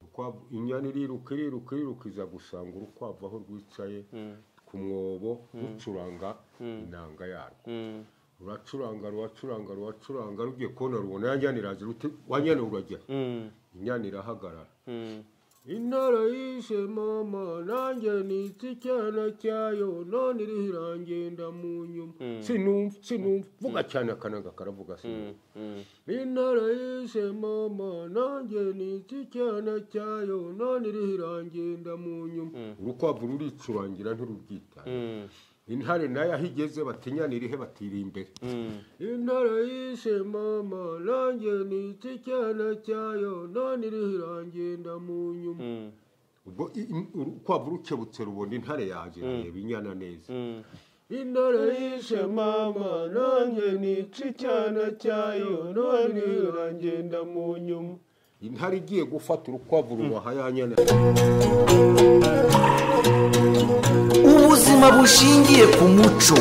urukwavu inyana iriruka iriruka iriruka iza gusanga urukwavu aho rwicaye ku mwobo rucuranga inanga yarwo ruracuranga ruracuranga ruracuranga rugiye kubona rubona ya njyana iraza ruti wanyana uragera inyana irahagarara intara yishe mama nanjye nitse icyana cyayo none iriho irangenda mu nyuma sinumva sinumva vuga cyane akanaga karavuga sinumva intara yishe mama nanjye nitse icyana cyayo none iriho irangenda mu nyuma urukwavu ruricurangira ntirubwitaye intare nayo aho igeze batinyanirihe batiri imbere intare yishe mama nanjye nitse icyana cyayo none iriho irangenda mu nyuma ubwo i- i- urukwavu rukebutse rubona intare yaje irareba inyana neza intare yishe mama nanjye nitse icyana cyayo none iriho irangenda mu nyuma intare igiye gufata urukwavu rubaha ya nyana ubuzima bushingiye ku muco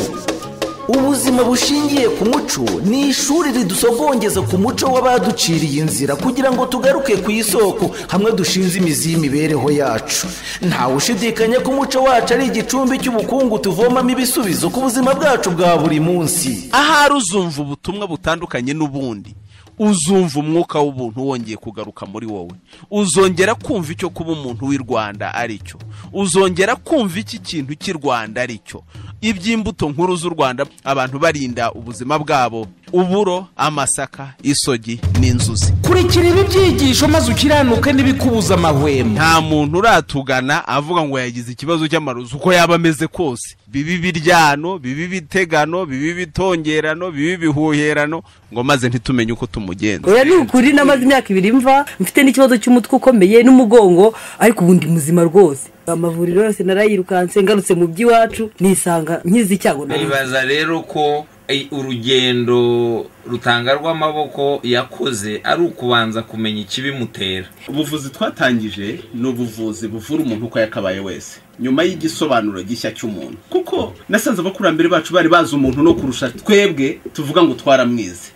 ubuzima bushingiye ku muco ni ishuri ridusogongeza ku muco w'abaduciriye inzira kugira ngo tugaruke ku isoko hamwe dushinze imizi y'imibereho yacu ntawe ushidikanya ko umuco wacu ari igicumbi cy'ubukungu tuvomamo ibisubizo ku buzima bwacu bwa buri munsi ahari uzumva ubutumwa butandukanye n'ubundi uzumva umwuka w'ubuntu wongeye kugaruka muri wowe uzongera kumva icyo kuba umuntu w'i rwanda ari cyo uzongera kumva iki kintu cy'i rwanda ari cyo iby'imbuto nkuru z'u rwanda abantu barinda ubuzima bwabo uburo amasaka isogi n'inzuzi kurikira ibi byigisho maze ukiranuke n'ibikubuza amahwemo nta muntu uratugana avuga ngo yagize ikibazo cy'amarozi uko yaba ameze kose bibi biryano bibi bitegano bibi bitongerano bibi bihuherano ngo maze ntitumenye uko tumugenza oya ni ukuri namaze imyaka ibiri mva mfite n'ikibazo cy'umutwe ukomeye n'umugongo ariko ubu ndi muzima rwose amavuriro yose narayirukanse ngarutse mu by'iwacu nisanga nkizi icyago nari nibaza rero ko eh, urugendo rutanga rw'amaboko yakoze ari ukubanza kumenya ikibimutera ubuvuzi twatangije ni ubuvuzi buvura umuntu uko yakabaye wese nyuma y'igisobanuro gishya cy'umuntu kuko nasanze abakurambere bacu bari bazi umuntu no kurusha twebwe tuvuga ngo twaramwize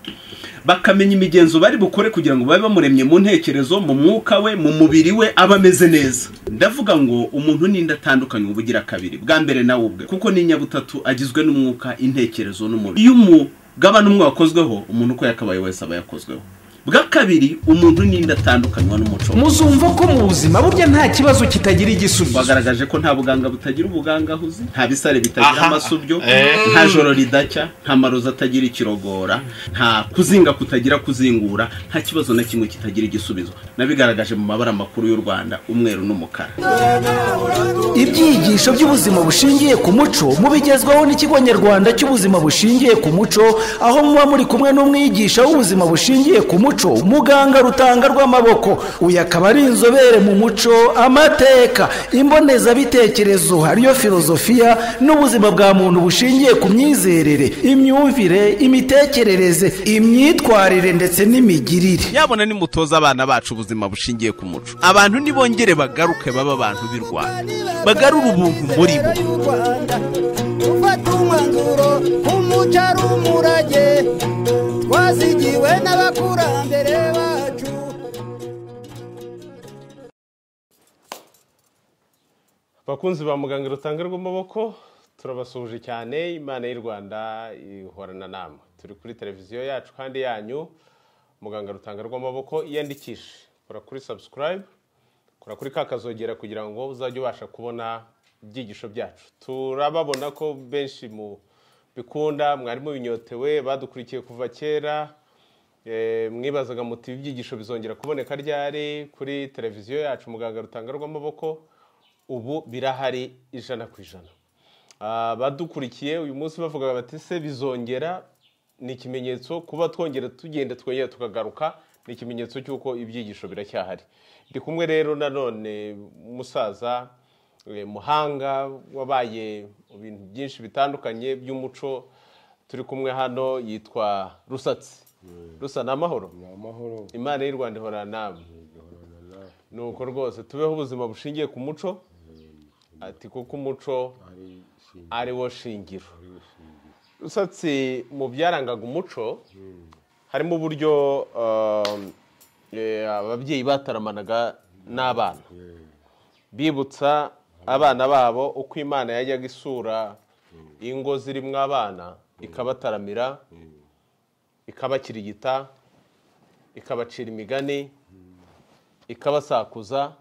bakamenya imigenzo bari bukore kugira ngo babe bamuremye mu ntekerezo mu mwuka we mu mubiri we aba ameze neza ndavuga ngo umuntu n'indi atandukanye uba ugira kabiri bwa mbere nawe ubwe kuko n'inyabutatu agizwe n'umwuka intekerezo n'umubiri iyo umugabane umwe wakozweho umuntu uko yakabaye wese aba yakozweho bwa kabiri umuntu n'indi atandukanywa n'umuco muzumva ko mu buzima burya nta kibazo kitagira igisubizo bagaragaje ko nta buganga butagira ubugangahuzi nta bisare bitagira Aha. amasubyo Eh. nta joro ridacya nta marozi atagira ikirogora nta kuzinga kutagira kuzingura nta kibazo na kimwe kitagira igisubizo nabigaragaje mu mabara makuru y'u rwanda umweru n'umukara ibyigisho by'ubuzima bushingiye ku muco mubigezwaho n'ikigo nyarwanda cy'ubuzima bushingiye ku muco aho muba muri kumwe n'umwigisha w'ubuzima bushingiye ku muco muganga rutanga rw'amaboko uyu akaba ari inzobere mu muco amateka imbonezabitekerezo ariyo filozofiya n'ubuzima bwa muntu bushingiye ku myizerere imyumvire imitekerereze imyitwarire ndetse n'imigirire yabona nimutoza abana bacu ubuzima bushingiye ku muco abantu nibongere bagaruke baba abantu b'i rwanda bagarure ubuntu muri bo gufata umwanzuro umuco ari umurage twazigiwe n'abakurambere bacu bakunzi ba muganga rutanga rw'amaboko turabasuhuje cyane imana y'u rwanda ihorana namwe turi kuri televiziyo yacu kandi yanyu muganga rutanga rw'amaboko iyandikishe kora kuri subscribe kora kuri ka kazogera kugira ngo uzajye ubasha kubona ibyigisho byacu turababona ko benshi mu bikunda mwari mubinyotewe badukurikiye kuva kera Eh, mwibazaga muti ibyigisho bizongera kuboneka ryari kuri televiziyo yacu muganga rutanga rw'amaboko ubu birahari ijana ku ijana Ah, badukurikiye uyu munsi bavugaga bati se bizongera ni ikimenyetso kuba twongera tugenda twongera tukagaruka ni ikimenyetso cy'uko ibyigisho biracyahari ndi kumwe rero nanone umusaza eh, muhanga wabaye mu bintu byinshi bitandukanye by'umuco turi kumwe hano yitwa rusatsi rusa ni amahoro amahoro imana y'u rwanda ihora nawe ni uko rwose tubeho ubuzima bushingiye ku muco ati kuko umuco ari wo shingiro usatse mu byarangaga umuco harimo uburyo um, eh, ababyeyi bataramanaga n'abana bibutsa abana babo uko imana yajyaga isura ingo zirimo abana ikabataramira ikabakirigita ikabacira imigani ikabasakuza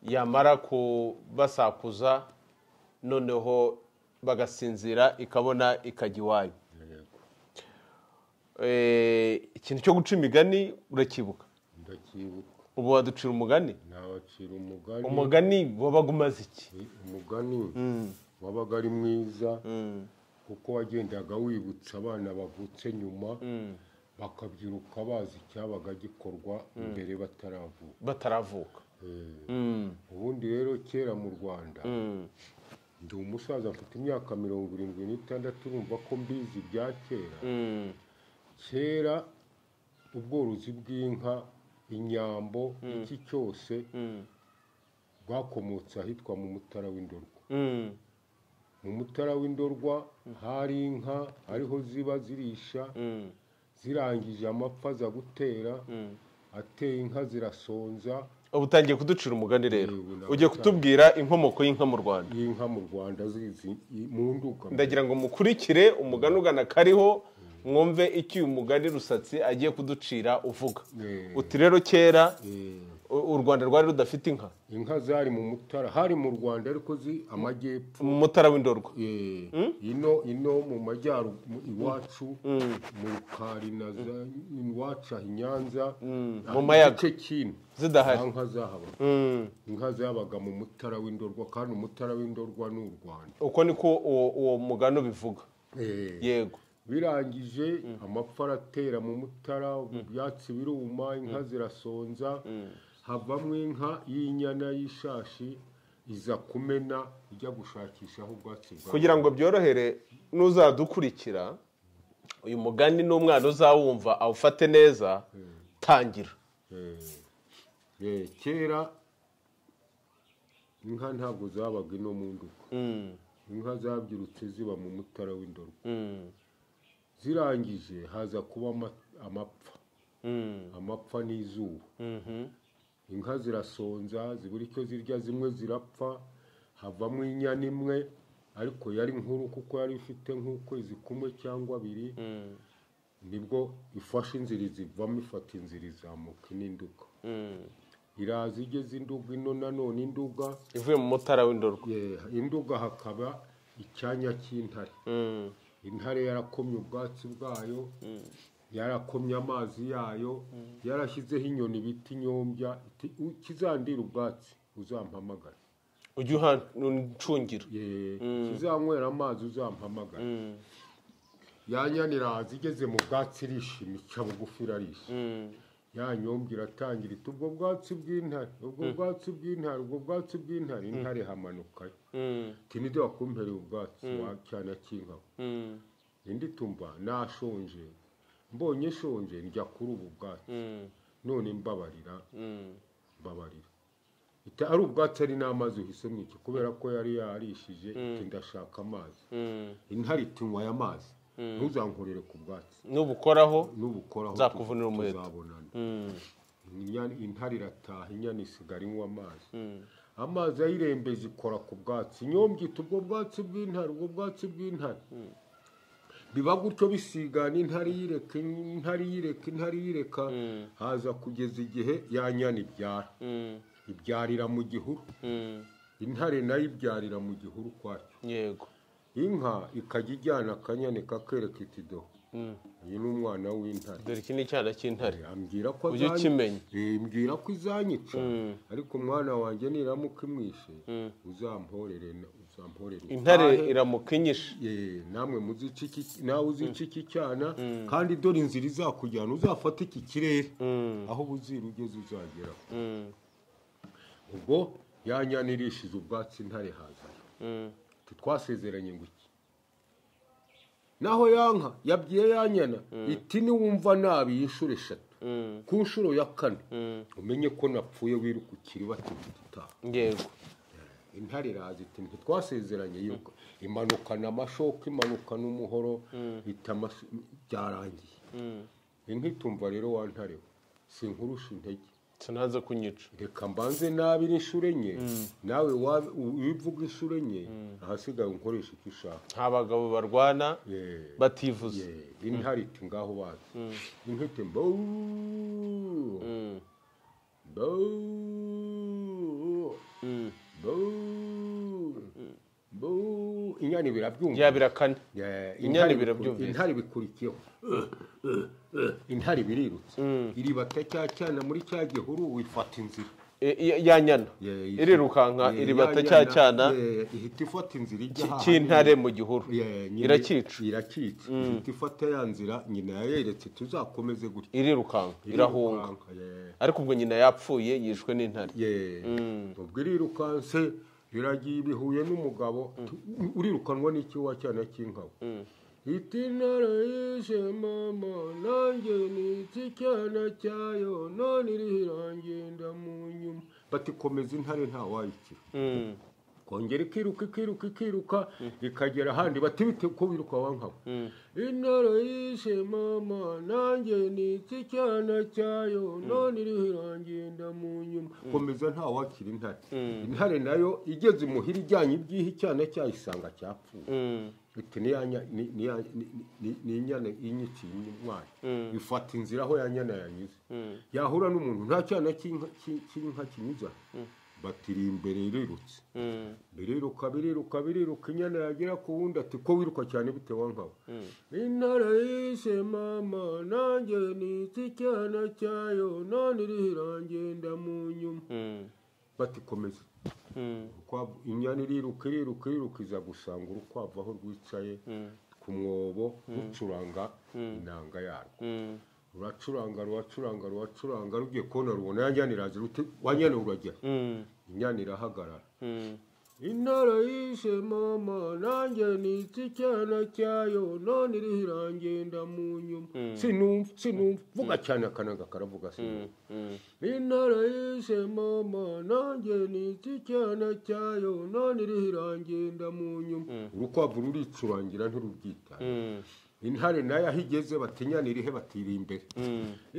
yamara kubasakuza noneho bagasinzira ikabona ikajya iwayo Eh, ikintu cyo guca imigani urakibuka ndacyibuka ubu waducira umugani nabacira umugani umugani wabaga umaze iki umugani wabaga ari mwiza kuko wagendaga wibutsa abana bavutse nyuma bakabyiruka bazi icyabaga gikorwa mbere bataravuka bataravuka ubundi rero kera mu rwanda ndi umusaza mfite imyaka mirongo irindwi n'itandatu urumva ko mbizi bya kera kera ubworozi bw'inka inyambo iki cyose bwakomotse ahitwa mu mutara w'indorwa Mm, mu mutara w'indorwa hari inka hariho ziba zirisha mm, zirangije amapfa aza gutera mm. ateye inka zirasonza ubu utangiye kuducira umugani rero Yego, ntabwo ugiye kutubwira inkomoko y'inka mu rwanda y'inka mu rwanda zizi i- mu nduga ndagira ngo mukurikire umugani ugana kariho mwumve icyo uyu mugani rusatsi agiye kuducira uvuga Eh. uti rero kera Eh, u- u rwanda rwari rudafite inka inka zari mu mutara hari mu rwanda ariko zi amajyepfo mu mutara w'indorwa Eh, ino ino mu majyaru mu- iwacu mu rukari na za iwacu aha i nyanza mu mayaga. igice kimwe Zidahari. nta nka zahabaga inka zabaga mu mutara w'indorwa kandi umutara w'indorwa ni u rwanda uko niko uwo uwo mugani ubivuga yego birangije amapfa aratera mu mutara ibyatsi biruma inka zirasonza havamo inka y'inyana y'ishashi iza kumena ijya gushakishaho ubwatsi bwa kugira ngo byorohere n'uzadukurikira uyu mugani n'umwana uzawumva awufate neza tangira Eh, kera inka ntabwo zabaga ino mu nduga inka zabyirutse ziba mu mutara w'indorwa zirangije haza kuba ama- amapfa amapfa n'izuba inka zirasonza zibura icyo zirya zimwe zirapfa havamo inyana imwe ariko yari nkuru kuko yari ifite nk'ukwezi kumwe cyangwa abiri nibwo ifashe inzirizi ivamo ifata inzira izamuka n'induga iraza igeze induga ino nanone induga ivuye mu mutara w'indorwa eh, induga hakaba icyanya cy'intare intare yarakomye ubwatsi bwayo yarakomye amazi yayo yarashyizeho inyoni bita inyombya iti, "U- kizandira ubwatsi uzampamagare ujya uhancungira Ye- kizanywera amazi uzampamagare ya nyana iraza igeze mu bwatsi irishima ica bugufi irarisha ya nyombya iratangira iti ubwo bwatsi bw'intare ubwo bwatsi bw'intare ubwo bwatsi bw'intare intare hamanukayo iti nibyo wakumpereye ubwatsi wa cyana cy'inkabo indi tumva nashonje mbonye shonje njya kuri ubu bwatsi none mbabarira mbabarira ita ari ubwatsi ari n'amazi uhisemo iki kubera ko yari yarishije iti ndashaka amazi intare iti nywaya amazi ntuzankorere ku bwatsi n'ubukoraho nubukoraho Nzakuvunira umuheto. tuzabonana Inyana- intare irataha inyana isigara inywa amazi amazi ayirembeje ikora ku bwatsi inyombya iti ubwo bwatsi bw'intare ubwo bwatsi bw'intare biba gutyo bisigana intare yireka intare yireka intare yireka haza kugeza igihe ya nyana ibyara ibyarira mu gihuru intare nayo ibyarira mu gihuru kwacyo yego inka ikajya ijyana akanyana kakereka iti do uyu ni umwana w'intare dore iki ni icyana cy'intare ambwira ko Ujye azanyica. ukimenya. Eh, mbwira ko izanyica ariko umwana wanjye niramuka imwishe uzamporere na- uzamporere intare utahe. iramukinyisha Eh, namwe muzica iki nawe uzica iki cyana kandi dore inzira izakujyana uzafata iki kirere aho ubuzira ugeze uzagera ubwo ya nyana irishize ubwatsi intare haza Ati, twasezeranye ngo iki naho yanka yabwiye ya nyana iti niwumva nabi yishure eshatu ku nshuro ya kane umenye ko napfuye wiruka ukiriba tibita utaha yego intare iraza iti ntitwasezeranye yuko imanukana amashoka imanukana umuhoro ita amash- byarangiye inka itumva rero wa ntare we sinkurusha intege tunaze kunyica reka mbanze nabire inshuro enye nawe wa- u- iyo uvuga inshuro enye ahasigaye unkoresha icyo ushaka nta bagabo barwana Yeah. bativuza Yeah, inhariti ngaho wazi inkete mbo mbo mbo mbo inyana birabyumva bya birakane Yeah, Inyana intare birabyumvise. biku- intare bikurikiyeho intare birirutse iribata cya cyana muri cya gihuru wifata inzira I- i- ya nyana Yeah, iyi- irirukanka Yeah, iribata ya cya nyana, cyana yeah, ihita ifata inzira ijya ki- ahantu. cy'intare mu gihuru Yeah, nyina- irakica irakica ihita ifata ya nzira nyina yayeretse tuzakomeze gutya irirukanka irahunga Irirukanka, yeah. ariko ubwo nyina yapfuye yishwe n'intare Yeah. ubwo irirukanse iragiye ibihuye n'umugabo tu- urirukanwa n'ikiwa cyana cy'inkawe iti intare yishe mama nanjye nitse icyana cyayo none irihirangenda mu nyuma batikomeza intare ntawayikira kongera ikiruka ikiruka ikiruka ikagera ahandi bati bite ko wiruka wankawe intare yishe mama nanjye nitse icyana cyayo none iriho irangenda mu nyuma komeza ntawakira intare intare nayo igeze imuhira ijyanye ibyiha icyana cyayo isanga cyapfuye iti ni ya nya- ni- ni ya- ni- ni- ni inyana inyikiye umwana bifata inzira aho ya nyana yanyuze yahura n'umuntu nta cyana cy'inka cy'i- cy'inka kinyuze aho. batiri imbere irirutse biriruka biriruka biriruka inyana yagera ku wundi ati ko wiruka cyane bitewe nkawe intare yishe mama nanjye nitse icyana cyayo none iriho irangenda mu nyuma batikomeza Urukwavu- inyana iriruka iriruka iriruka iza gusanga urukwavu aho rwicaye ku mwobo rucuranga inanga yarwo ruracuranga ruracuranga ruracuranga rugiye kubona rubona ya njyana iraza ruti wa nyana uragera inyana irahagarara intara yishe mama nanjye nitse icyana cyayo none iriho irangenda mu nyuma sinumva sinumva vuga cyane akanaga karavuga sinumva intara yishe mama nanjye nitse icyana cyayo none iriho irangenda mu nyuma urukwavu ruricurangira ntirubwitanga intare nayo aho igeze batinyana irihe batiri imbere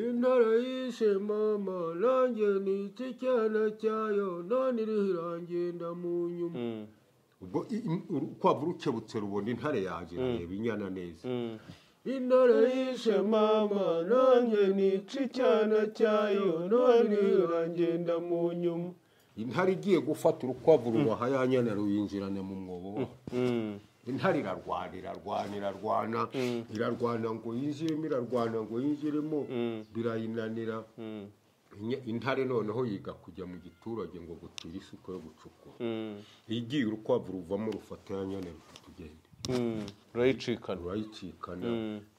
intare yishe mama nanjye nitse icyana cyayo none iriho irangenda mu nyuma ubwo i- i- urukwavu rukebutse rubona intare yaje irareba inyana neza intare yishe mama nanjye nica icyana cyayo none irangenda mu nyuma intare igiye gufata urukwavu rubaha ya nyana ruyinjirana mu mwobo wayo intare irarwana irarwana irarwana irarwana ngo yinjiremo irarwana ngo yinjiremo birayinanira Inya- intare noneho yiga kujya mu giturage ngo gutira isuka yo gucukura igiye urukwavu ruvamo rufata ya nyana ruti tugende rurayicikana rurayicikana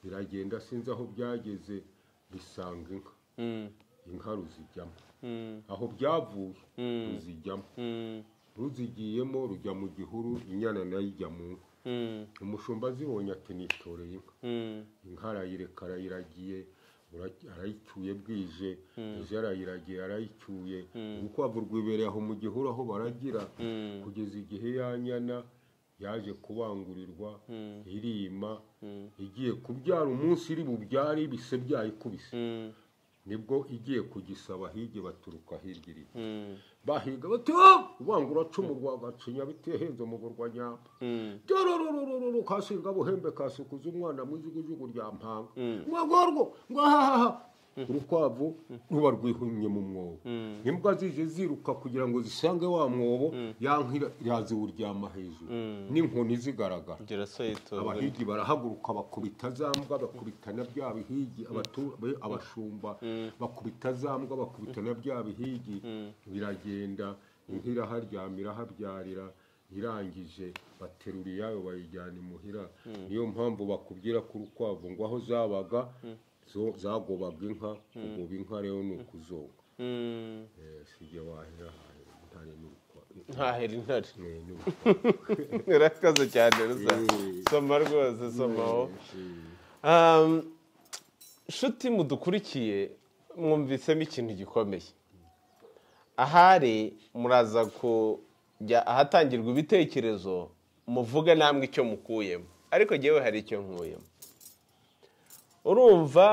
biragenda sinzi aho byageze bisanga inka inka ruzijyamo aho byavuye ruzijyamo ruzigiyemo rujya mu gihuru inyana nayo ijya mu nka umushumba azibonye ati nitoreye inka inka arayireka arayiragiye ura- arayicyuye bwije ejo arayiragiye arayicyuye urukwavu rwibereye aho mu gihuru aho baragira kugeza igihe ya nyana yaje kubangurirwa irima igiye kubyara umunsi iri bubyare ibise byayikubise nibwo igiye kugisaba hirya baturuka hirya iri bahiga bati ubangura cumu rwa gacinya bitehenze umugo rwa nyamba dorororororo kashinga buhembe kasukuza umwana mu ijugujugu rya mpanga mwagorwo ngo ahahaha urukwavu ruba rwihumye mu mwobo imbwa zije ziruka kugira ngo zisange wa mwobo yankira iraziwuryama hejuru n'inkoni zigaragara ngira so yitonze abahigi barahaguruka bakubita za mbwa bakubita na bya bihigi abatu- be- abashumba bakubita za mbwa bakubita na bya bihigi biragenda inka iraharyama irahabyarira irangije baterura iyayo bayijyana imuhira niyo mpamvu bakubwira ko urukwavu ngo aho zabaga zo- zagobaga inka kugoba inka rero ni ukuzonga Eh, si jye wahera intare n'urukwavu ntahera intare Eh, n'urukwavu urakaze cyane rusa soma rwose somaho Um, nshuti mudukurikiye mwumvisemo ikintu gikomeye ahari muraza kujya ahatangirwa ibitekerezo muvuge namwe icyo mukuyemo ariko ngewe hari icyo nkuyemo urumva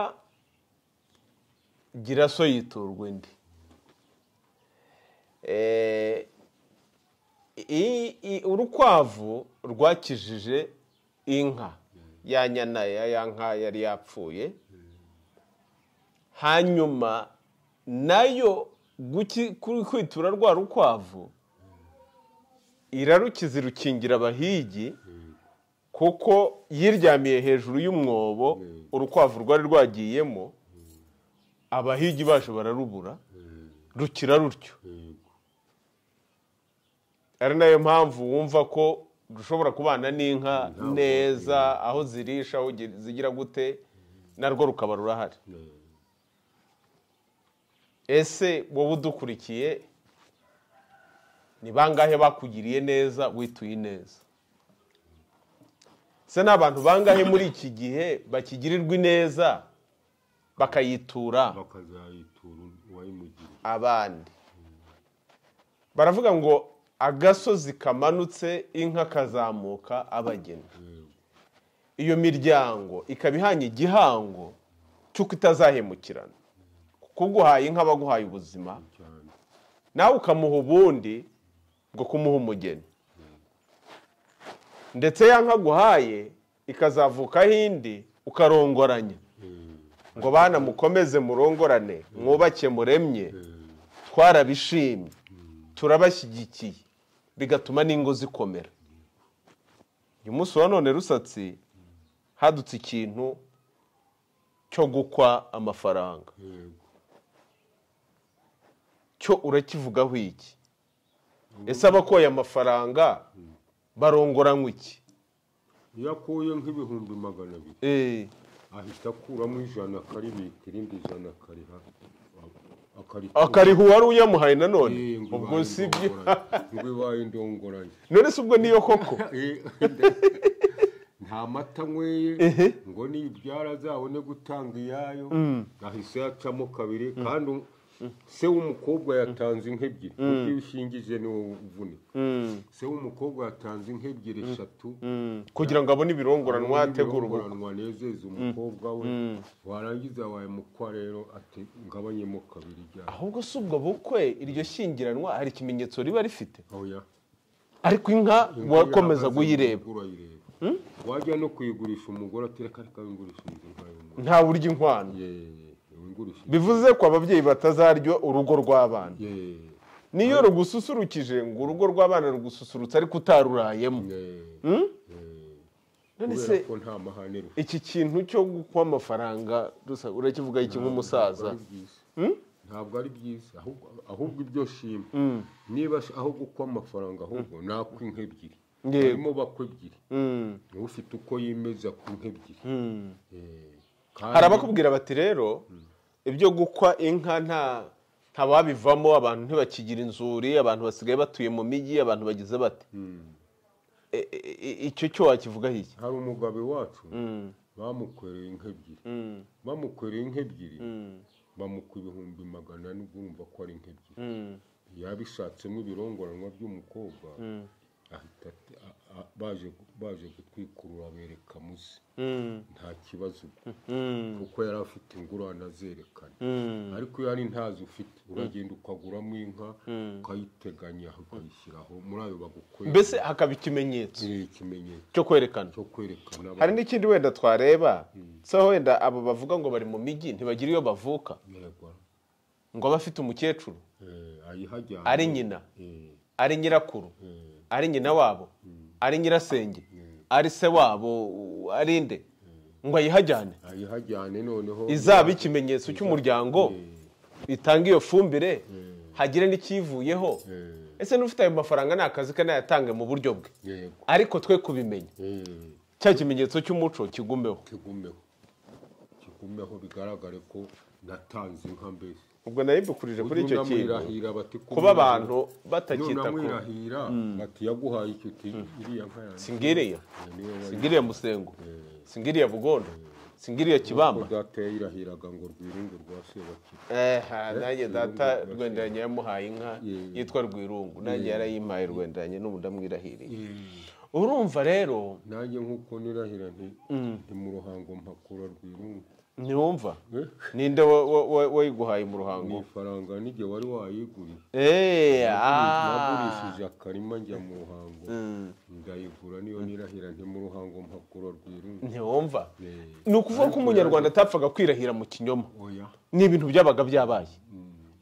gira so yiturwa undi Eh, i- i- urukwavu rwakijije inka ya nyana ya ya nka yari yapfuye hanyuma nayo guki- kuri kwitura rwa rukwavu irarukiza irukingira abahigi kuko yiryamiye hejuru y'umwobo urukwavu rwari rwagiyemo abahigi baje bararubura rukira rutyo ari nayo mpamvu wumva ko dushobora kubana n'inka neza aho zirisha aho gi- zigira gute narwo rukaba rurahari ese wowe udukurikiye ni bangahe bakugiriye neza wituye neza se ni abantu bangahe muri iki gihe bakigirirwa ineza bakayitura bakazayitura uwayimugiriye abandi baravuga ngo agasozi kamanutse inka kazamuka abageni iyo miryango ikaba ihanye igihango cy'uko itazahemukirana kuko uguhaye inka aba aguhaye ubuzima nawe ukamuha ubundi bwo kumuha umugeni ndetse ya nka aguhaye ikazavukaho indi ukarongoranya ngo bana mukomeze murongorane mwubake muremye twarabishimye turabashyigikiye bigatuma n'ingo zikomera uyu munsi wa none rusatsi hadutse ikintu cyo gukwa amafaranga cyo urakivugaho iki ese abakoye amafaranga barongoranywa iki iyo akuye nk'ibihumbi magana abiri Eh, ahita akuramo ijana akaribika irindi ijana akariha akaritura. akariha uwari uyamuhaye nanone Eh, ngo ubwo ibaye si byo indongoranyo. ngo ibaye indongoranyo none se ubwo niyo koko Eh, nta mata nyweye ngo nibyara azabone gutanga iyayo ahise yacamo kabiri kandi um- se w'umukobwa yatanze inka ebyiri kuko iyo ushingije ni wowe uvunika se w'umukobwa yatanze inka ebyiri eshatu kugira ngo abone ibirongoranwa abone ategura ubukwe ibirongoranwa anezeze umukobwa we warangiza waye mukwa rero ati ngabanyemo kabiri ijyana ahubwo si ubwo bukwe iryo shyingiranwa hari ikimenyetso riba rifite oya ariko inka Inka wakomeza yahagaze kuyireba urayireba. wajya no kuyigurisha umugore ati reka reka wingurisha inka y'umugore nta urya inkwano wingurisha bivuze ko ababyeyi batazarya urugo rw'abana niyo rugususurukije ngo urugo rw'abana rugususurutsa ariko utarurayemo none se kubera ko nta mahane rufite iki kintu cyo gukwa amafaranga rusa- urakivuga iki nk'umusaza Ntabwo ari byiza. ntabwo ari byiza ahubwo ahubwo ibyo shima niba sh- aho gukwa amafaranga ahubwo ni akw'inka ebyiri Yego. harimo bakwa ebyiri Mm. niba ufite uko yimeza ku nka ebyiri Eh, kandi- hari abakubwira bati rero ibyo gukwa inka nta nta wabivamo abantu ntibakigira inzuri abantu basigaye batuye mu mijyi abantu bagize bate E- e- e- icyo cyo wakivugaho iki hari umugabo iwacu bamukwereye inka ebyiri bamukwereye inka ebyiri bamukwa ibihumbi magana ane ubwo urumva ko ari inka ebyiri yabishatsemo ibirongoranwa by'umukobwa ahita ati- a- a- baje baje kutwikurura bereka muzi nta kibazo ubwo kuko yari afite ingurane azerekana ariko iyo ari ntazo ufite uragenda ukaguramo inka ukayiteganya ukayishyiraho muri ayo bagukorera mbese hakaba ikimenyetso Eh, ikimenyetso cyo kwerekana cyo kwerekana hari n'ikindi wenda twareba se wenda abo bavuga ngo bari mu mijyi ntibagira iyo bavuka yego ngo abe afite umukecuru eh, ayihajyana ari nyina eh, ari nyirakuru ari nyina wabo ari nyirasenge ari se wabo ari nde ngo ayihajyane ayihajyane noneho izaba ikimenyetso cy'umuryango itanga iyo fumbire hagire n'ikiyivuyeho ese n'ufite ayo mafaranga ni akazi ke nayatange mu buryo bwe yego ariko twe kubimenya eh, cya kimenyetso cy'umuco kigumeho kigumeho kigumeho bigaragare ko natanze inka mbese ubwo naribukurije kuri icyo kintu Unamwirahira bati kuba abantu batakita ku unamwirahira bati yaguhaye icyo uti iriya nka yanjye singiriya niwe singiriya musengo singiriya bugondo singiriya kibamba data yayirahiraga ngo rwirungu rwa sebakira eha nanjye data Rwirungu. rwenderanye yamuhaye inka Yeah. yitwa rwirungu nanjye yarayimpaye rwenderanye n'ubu ndamwirahiriye urumva rero nanjye nk'uko nirahira nti ni mu ruhango mpakura rwirungu ntiwumva ninde wa- wa- wa- wayiguhaye mu ruhango mu ifaranga n'igihe wari wayiguriye eee nagurishije akarima njya mu ruhango ndayigura niyo nirahira nti mu ruhango mpakuro rwirunga ntiwumva Eh, ni ukuvuga ko umunyarwanda atapfaga kwirahira mu kinyoma oya ni ibintu byabaga byabaye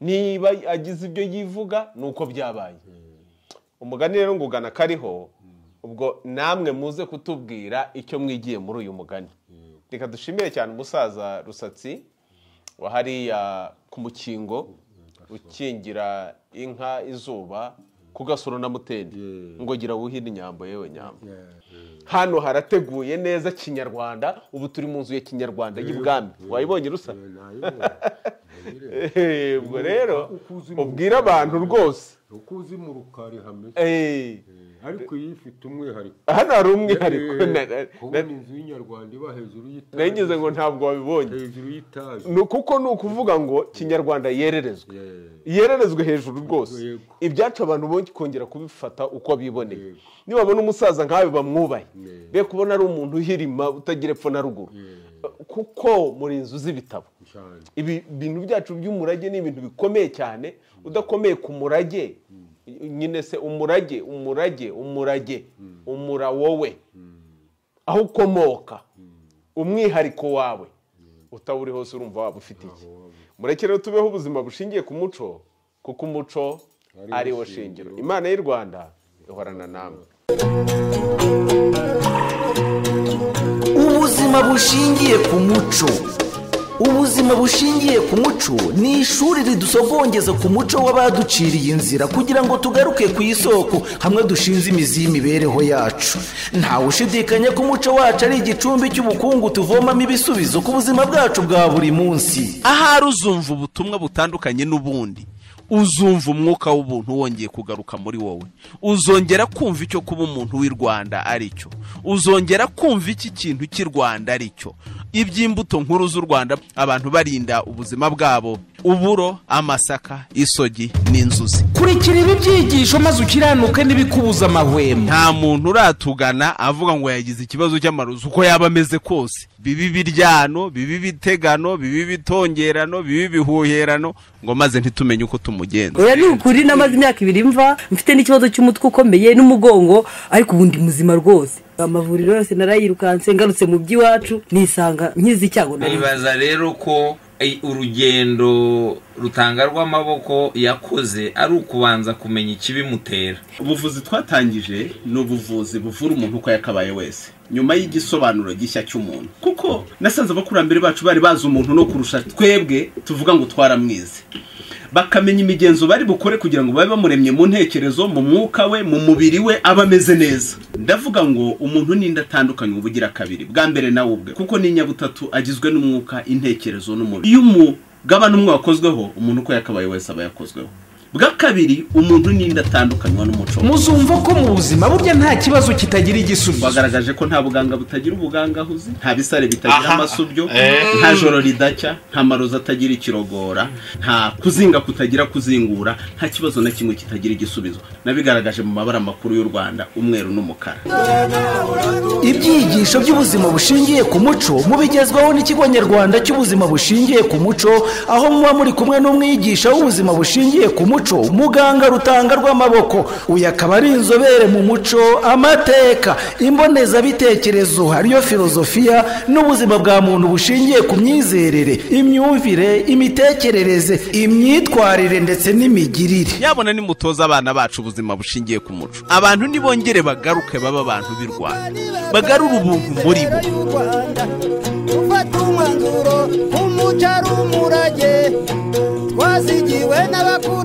niba agize ibyo yivuga ni uko byabaye umugani rero ngo ugana kariho ubwo namwe muze kutubwira icyo mwigiye muri uyu mugani reka dushimire cyane umusaza rusatsi wa hariya ku mukingo ukingira inka izuba ku gasoro na mutende ngo gira wuhire inyambo yewe nyambo hano harateguye neza kinyarwanda ubu turi mu nzu ya kinyarwanda y'ibwami wayibonye rusa Eh, nayibonye Eh, ubwo rero Uko uzi mu- ubwira abantu rwose uko uzi mu rukari hameze Eh, Eh, ariko iyi ifite umwihariko hano hari umwihariko na- na- Eh, kubona na- inzu y'inyarwanda iba hejuru y'itaje nagize ngo ntabwo wabibonye hejuru y'itaje Ni kuko ni ukuvuga ngo kinyarwanda yererezwe Yeah. yererezwe hejuru rwose Yego. ibyacu abantu bo kongera kubifata uko biboneye Yego. nibabona umusaza nkawe bamwubaye Yeah. be kubona ari umuntu uhirima utagira epfo na ruguru kuko muri inzu z'ibitabo cyane ibi bintu byacu by'umurage ni ibintu bikomeye cyane udakomeye ku murage nyine se umurage umurage umurage umura wowe aho ukomoka umwihariko wawe utawuri hose urumva waba ufite iki mureke rero tubeho ubuzima bushingiye ku muco kuko umuco Ari ari wo wo shingiro shingiro. imana y'u rwanda ihorana namwe ubuzima bushingiye ku muco ubuzima bushingiye ku muco ni ishuri ridusogongeza ku muco w'abaduciriye inzira kugira ngo tugaruke ku isoko hamwe dushinze imizi y'imibereho yacu ntawe ushidikanya ko umuco wacu ari igicumbi cy'ubukungu tuvomamo ibisubizo ku buzima bwacu bwa buri munsi ahari uzumva ubutumwa butandukanye n'ubundi uzumva umwuka w'ubuntu wongeye kugaruka muri wowe uzongera kumva icyo kuba umuntu w'i rwanda ari cyo uzongera kumva iki kintu cy'i rwanda ari cyo iby'imbuto nkuru z'u rwanda abantu barinda ubuzima bwabo uburo amasaka isogi n'inzuzi kurikira ibi byigisho maze ukiranuke n'ibikubuza amahwemo nta muntu uratugana avuga ngo yagize ikibazo cy'amarozi uko yaba ameze kose bibi biryano bibi bitegano bibi bitongerano bibi bihuherano ngo maze ntitumenye uko tumugenza oya ni ukuri namaze imyaka ibiri mva mfite n'ikibazo cy'umutwe ukomeye n'umugongo ariko ubu ndi muzima rwose amavuriro yose narayirukanse ngarutse mu by'iwacu nisanga nkize icyago nari nibaza rero ko eh, urugendo rutanga rw'amaboko yakoze ari ukubanza kumenya ikibimutera ubuvuzi twatangije ni ubuvuzi buvura umuntu uko yakabaye wese nyuma y'igisobanuro gishya cy'umuntu kuko nasanze abakurambere bacu bari bazi umuntu no kurusha twebwe tuvuga ngo twaramwize bakamenya imigenzo bari bukore kugira ngo babe bamuremye mu ntekerezo mu mwuka we mu mubiri we aba ameze neza ndavuga ngo umuntu n'indi atandukanye uba ugira kabiri bwa mbere nawe ubwe kuko ni nyabutatu agizwe n'umwuka intekerezo n'umubiri iyo umugabane umwe wakozweho umuntu uko yakabaye wese aba yakozweho bwa kabiri umuntu n'indi atandukanywa n'umuco we. muzumva ko mu buzima burya nta kibazo kitagira igisubizo bagaragaje ko nta buganga butagira ubugangahuzi nta bisare bitagira amasubyo nta joro ridacya nta marozi atagira ikirogora nta kuzinga kutagira kuzingura nta kibazo na kimwe kitagira igisubizo nabigaragaje mu mabara makuru y'u rwanda umweru n'umukara ibyigisho by'ubuzima bushingiye ku muco mubigezwaho n'ikigo nyarwanda cy'ubuzima bushingiye ku muco aho muba muri kumwe n'umwigisha w'ubuzima bushingiye ku muco muganga rutanga rw'amaboko uyu akaba ari inzobere mu muco amateka imbonezabitekerezo hariyo filozofiya n'ubuzima bwa muntu bushingiye ku myizerere imyumvire imitekerereze imyitwarire ndetse n'imigirire yabona nimutoza abana bacu ubuzima bushingiye ku muco abantu nibongere bagaruke baba abantu b'i rwanda bagarure ubuntu muri bo ufata umwanzuro nk'umuco ari umurage twazigiwe n'abakuru